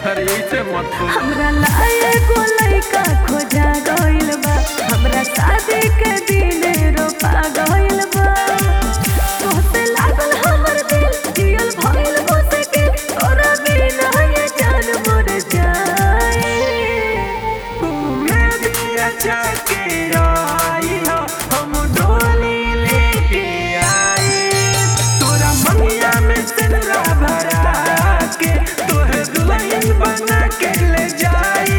अरे ऐसे मत बोल हमरा लाए को लइका खोजा गइल बा हमरा शादी के दिन रोपा गइल बा तोहसे लागल हमर दिल जियल भइल मुश्किल तोरा बिना ये जान मर जाए तुम्हें भी अच्छा के आई हो हम डोली लेके आए तोरा मंगिया में सिंदूरा भरा के तोहे दुल्हन बना के ले जाए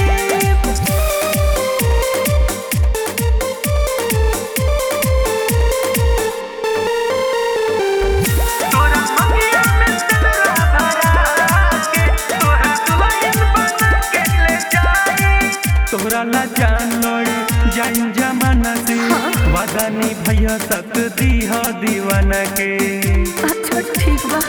तोरा मंगिया में सिंदूरा भरा के तोहे दुल्हन बना के ले जाए तोहरा ला जान लड़ी जाइन जमाना से वादा नहीं भैया तक दी हो दीवाना के अच्छा ठीक बा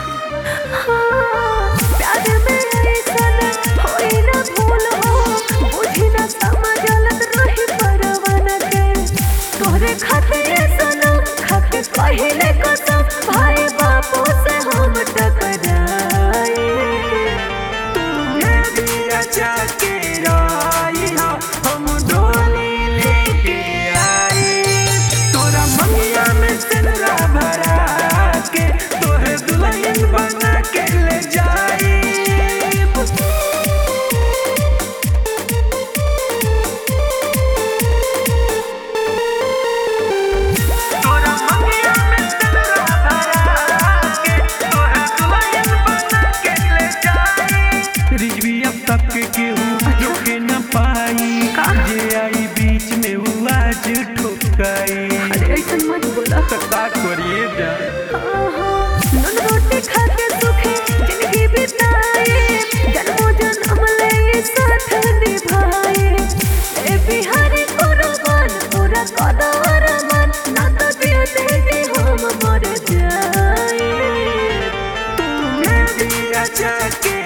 हाँ, प्यार में ऐसन होई ना भूल हो बुझी ना समझलत रही परवाना के तोहरे खातिर सनम खाके पहिले कसम भाई बापू से हम टकराए तुम्हें भी अच्छा के आई हो हम डोली लेके आए तोरा मंगिया में सिंदूरा भरा के तोहे दुल्हन बना के ले जाए तोरा मंगिया में सिंदूरा भरा के तोहे दुल्हन बना के ले जाए रिजवी अब तक के केहू रोके न पाई जे आई बीच में वो आज ठोकाई अरे ऐसन मत बोला तो का करिए जा नून रोटी खा के सुखी जिंदगी बिताए जन्मों जन्म ले ये साथ निभाए ए बिहारी कुर्बान पूरा कदर मन ना तो दिल दे दे हम मर जाए तुम्हें भी अच्छा के